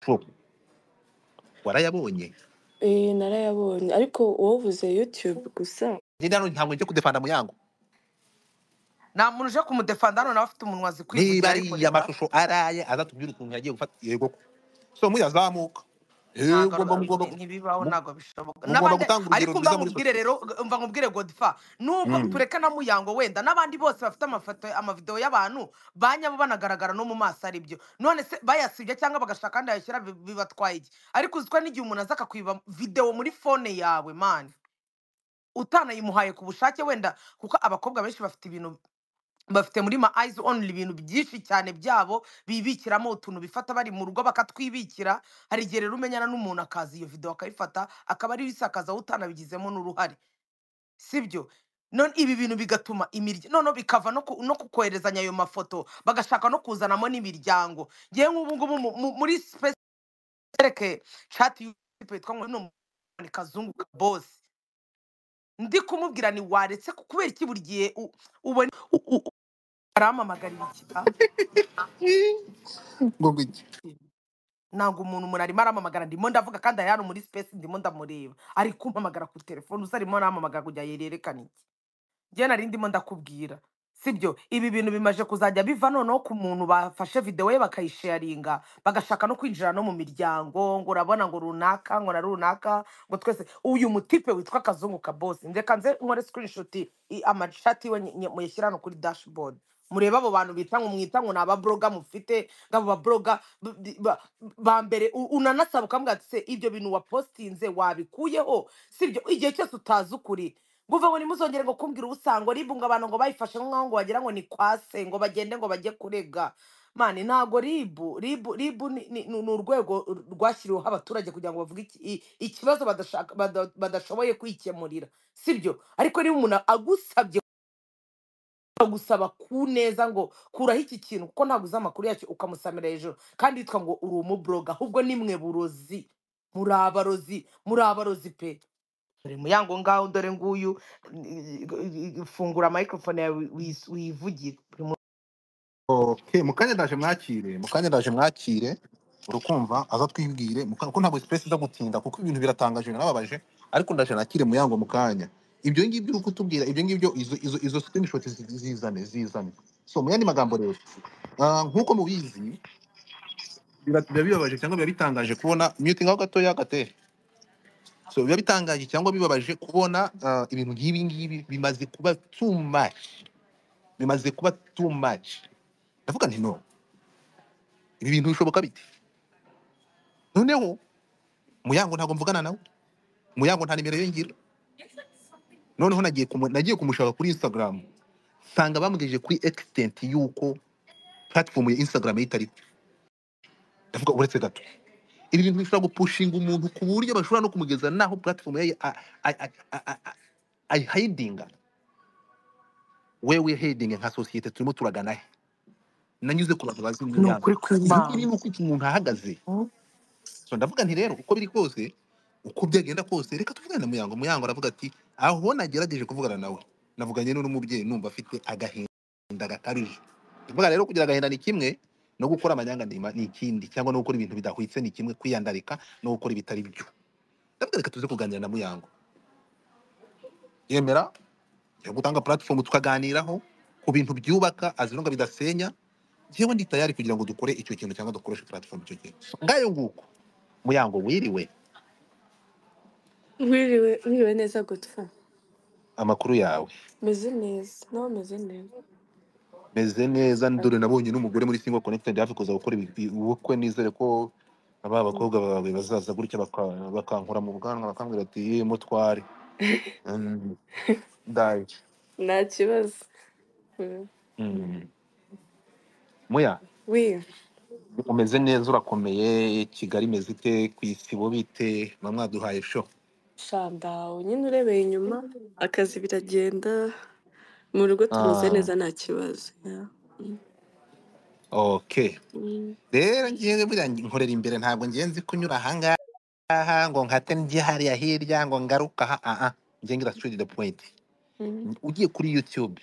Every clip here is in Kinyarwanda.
Four. warayabonye Eh, narayabonye ariko wovuze youtube gusa ninde hano ntabwo njya kudefanda mu yangu nta muntu uje kumudefanda hano nawe afite umunwa azi niba kwivugira ariko ariya reba mashusho araye azatubwire ukuntu yagiye gufata yego ko so muyazamuka ntago yego mba mugomba ari- ntibibaho mu- ntabwo bishoboka mugomba n'abandi gutanga urugero ariko mba rwiza muri nkubwire sosiyete rero mba nkubwire godfa nubwo Mm. tureka na muyango wenda n'abandi bose bafite amafoto amavideo y'abantu ba nyabo banagaragara no mu maso ari byo none se bayasibye cyangwa bagashaka kandi yayashyira bi- bibatwaye iki ariko uziko n'igihe umuntu aza akakwiba videwo muri fone yawe mani utanayimuhaye ku bushake wenda kuko abakobwa benshi bafite ibintu bafite muri ma eyes only ibintu byinshi cyane byabo bibikiramo utuntu bifata bari mu rugo bakatwibikira hari igihe rero umenyana n'umuntu akaza iyo video akayifata akaba ariyo isakaza wowe utanabigizemo n'uruhare sibyo none ibi bintu bigatuma imirya noneho bikava no, ku, no ku koherezanya ayo mafoto bagashaka no kuzanamo n'imiryango ngewe nk'ubu ngubu mu- mu- muri space ereke chat YouTube yitwa ngo ni kazungu ka boss ndi kumubwira ni waretse ku- kubera iki buri gihe u- ubona u- u- arampamagarira ikiba ngo ngwiki ntabwo umuntu umuntu arimo aramamagara ndimo ndavuga kandi ari hano muri space ndimo ndamureba ari kumpamagara ku telefone usa arimo aramamagara kugira ngo yerekane iki njye nari ndimo ndakubwira sibyo ibi bintu bimaze kuzajya biva noneho ku muntu bafashe videwo ye bakayisharinga bagashaka no kwinjira no mu miryango ngo urabona ngo runaka ngo na runaka ngo twese uyu mutipe witwa kazungu ka bosi ndeka nze nkore screenshot i- amashati iwe nye- nye- muyashyira hano kuri dashboard murebe abo bantu bita ngo mwita ngo ni ababroga mufite ngabo babroga b- b- ba ba mbere u- unanasaba ukambwira ati se ibyo bintu wapostinze wabikuyeho sibyo igihe cyose utazi ukuri nguve ngo ntimuzongere ngo kumbwira ubusango ribunga abantu ngo bayifashe nk'aho ngo wagira ngo ni kwase ngo bagende ngo bajye kurega mani ntago ribu ribu ribu ni ni- ni urwego rwashyiriweho abaturage kugira ngo bavuge iki- i- ikibazo badashaka- bada- badashoboye kwikemurira sibyo ariko niba umuntu agusabye gusaba ku neza ngo kuraho iki kintu kuko ntabwo uzi amakuru yacyo ukamusamira hejuru kandi yitwa ngo uri umubloga ahubwo ni mwe burozi muri abarozi muri abarozi pe dore muyango ngaho dore nguyu fungura microphone yawe wi- wivugire Uri mu- okay mu kanya ndaje mwakire mu kanya ndaje mwakire urukumva aza twibwire mu kanya- kuko ntabwo sipesi iza gutinda kuko ibintu biratangaje birababaje ariko ndaje nakire mu yango mu kanya ibyo ngibyo uri kutubwira ibyo ngibyo izo izo izo screenshot zi- zizane zizane so mu yandi magambo rero ah, nk'uko mubizi biba biba bibabaje cyangwa biba bitangaje kubona mute ngaho gatoya gateye so biba bitangaje cyangwa bibabaje kubona ah, ibintu nk'ibi ngibi bimaze kuba too much bimaze kuba too much ndavuga nti no ibi bintu bishoboka bite noneho muyango ntabwo mvugana nawe muyango nta nimero yongera noneho nagiye kumu- nagiye kumushaka kuri instagram nsanga bamugejeje kuri extent y'uko platform ya instagram ye itariho ndavuga uretse gato ibi bintu bishobora gupushinga umuntu ku buryo bashobora no kumugeza naho platform ye a- a- a- a- a- a- ayihidinga wewe hedingi nka sosiyete turimo turagana he nanyuze ku bantu bazi ni muyango ukuri ibi ngibi kw'imana ni uko iki umuntu ahagaze Mm. so ndavuga nti rero uko biri kose uko byagenda kose reka tuvugane na muyango muyango aravuga ati aho nagerageje kuvugana nawe navuganye n'uno mubyeyi numva afite agahinda gakabije ndavuga rero kugira agahinda ni kimwe no gukora amanyangandima ni ikindi cyangwa no gukora ibintu bidahwitse ni kimwe kwiyandarika no gukora ibitari byo ndavuga reka tuze kuganira na muyango yemera yo gutanga platform tukaganiraho ku bintu byubaka azinonga bidasenya njyewe ndi tayari kugira ngo dukore icyo kintu cyangwa dukoreshe platform icyo kintu ngayo nguko muyango wiriwe wiriwe wiriwe neza gutwa amakuru yawe meze neza nawe meze neza meze neza ndore nabonye n'umugore muri single connected hafi kuza gukora ibi- ibi- ubukwe nizere ko aba bakobwa bawe bazaza gutya baka- bakankura mu bwanwa bakambwira ati "Ye, mutware Mm, ndaje nta kibazo Mm. Mm. muya wi umeze neza urakomeye kigali imeze ite ku isi bo bite bamwaduhaye sho shandawu nyine urebeye inyuma akazi biragenda mu rugo tumeze Ah, neza nta kibazo Yeah. Mm. okay Mm. rero ngewe buriya nkorera imbere ntabwo ngiye nzi kunyura ahangaha ngo nkate njye hariya hirya ngo ngaruka aha ah, ah. njye ngira straight to the point Mm. ugiye kuri youtube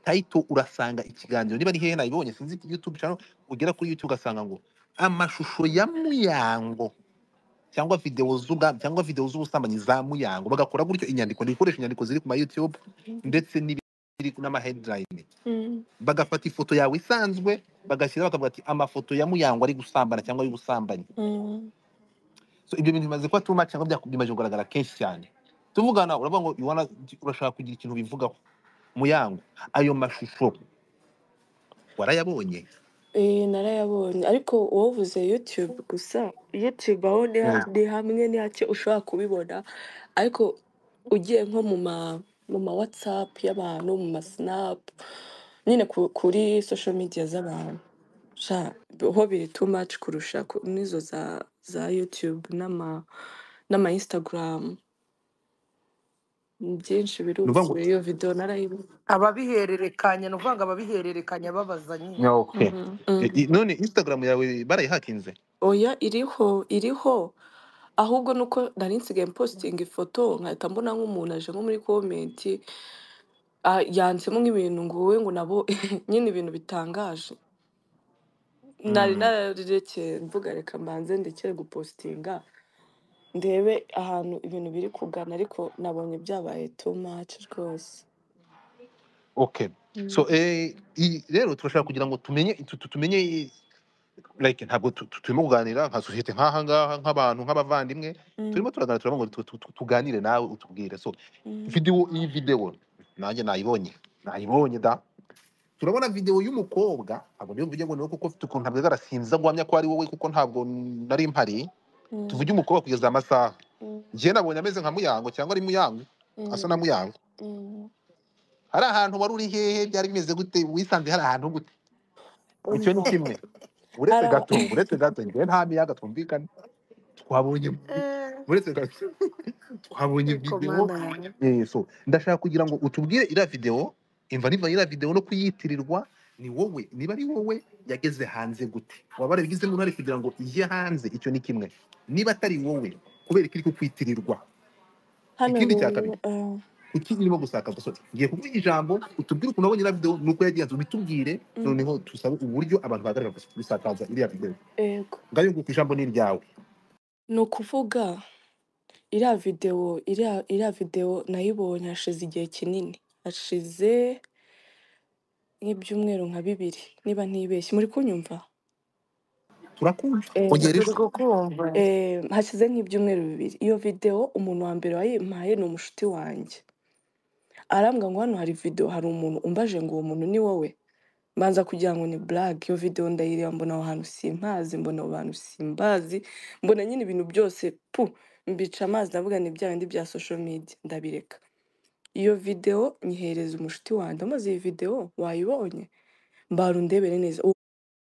tayito urasanga ikiganiro niba ari hehe nayibonye sinzi YouTube channel ugera kuri youtube ugasanga ngo amashusho ya muyango cyangwa videwo z'uga cyangwa videwo z'ubusambanyi za muyango bagakora gutyo inyandiko ni gukoresha inyandiko ziri ku ma YouTube ndetse n'ibiri n'ama headline Mm. bagafata ifoto yawe isanzwe bagashyira bakavuga ati amafoto ya muyango ari gusambana cyangwa y'ubusambanyi Mm. so ibyo bintu bimaze kuba too much cyangwa byaku- bimaze kugaragara kenshi cyane tuvugana uravuga ngo you wanna- urashaka kugira ikintu bivugaho muyango ayo mashusho warayabonye Eh, narayabonye ariko wovuze YouTube gusa YouTube aho ni ha- Mm. ni hamwe ni hake ushobora kubibona ariko ugiye nko mu ma mu ma WhatsApp y'abantu mu ma Snap nyine ku- kuri social media z'abantu sha ho biri too much kurusha ku- n'izo za za YouTube n'ama n'ama Instagram Ni byinshi ni ukuvuga ngo biruzuye iyo video narayibonye ababihererekanya ni ukuvuga ngo ababihererekanya babaza nyine Yeah, okay. Mhm, Eh, mhm. eh, none instagram yawe barayihakinze oya iriho iriho ahubwo nuko nari nsigaye posting ifoto nkahita mbona nk'umuntu aje nko muri comment ah, yanditsemo nk'ibintu ngo wowe ngo nabo nyine ibintu bitangaje nari Mm. nararekeye mvuga reka mbanze ndekere gupostinga ndebe ahantu ibintu biri kugana ariko nabonye byabaye too much rwose okay Mm. so eh, i- rero turashaka kugira ngo tumenye tu- tu- tumenye i- like ntabwo tu- tu- turimo kuganira nka sosiyete nk'aha ngaha nk'abantu nk'abavandimwe Mm, turimo turaganira turavuga ngo tu- tu- tu- tuganire nawe utubwire so mm, video iyi video nanjye nayibonye nayibonye da turabona video y'umukobwa ntabwo niyo mvuge ngo niwe kuko mfite ukuntu ntabwo sinza guhamya ko ari wowe kuko ntabwo nari mpari mm, tuvuge umukobwa kugeza amasaha mm, njye nabonye ameze nka muyango cyangwa ari muyango asa mm, na muyango mm. hari ahantu wari uri hehe byari bimeze gute wisanze hari ahantu gute icyo ni oya kimwe uretse araba gato uretse gato njyewe nta miyaga twumvikane twabonye Eh, uretse gato twabonye ariko videwo mana yawe Eh, so ndashaka kugira ngo utubwire iriya videwo imva niva iriya videwo no kuyitirirwa ni wowe niba ari wowe yageze hanze gute waba warabigizemo uruhare kugira ngo ijye hanze icyo ni kimwe niba atari wowe kubera ko iri kukwitirirwa hano ikindi cya kabiri rero ah, kuki irimo gusakaza so ngiye kuguha ijambo utubwire ukuntu wabonye iriya videwo nuko yagenze ubitubwire mm, noneho tusabe uburyo abantu bahagarara gusakaza iriya videwo yego ngayo nguko ijambo ni iryawe ni ukuvuga iriya videwo iriya iriya videwo nayibonye hashize igihe kinini hashize nk'ibyumweru nka bibiri niba ntibeshye muri kunyumva turakumva eh, ongera turi ijwi kukumva eh, hashize nk'ibyumweru bibiri iyo videwo umuntu wa mbere wayimpaye ni umushuti wanjye arambwira ngo hano hari videwo hari umuntu umbaje ngo uwo muntu ni wowe mbanza kugira ngo ni black iyo videwo ndayireba mbona aho hantu simpazi mbona abo bantu simbazi mbona nyine ibintu byose pu mbica amazi ndavuga ni bya bindi bya social media ndabireka iyo videwo nyihereza umushuti wanjye amaze iyi videwo wayibonye mbara undebere neza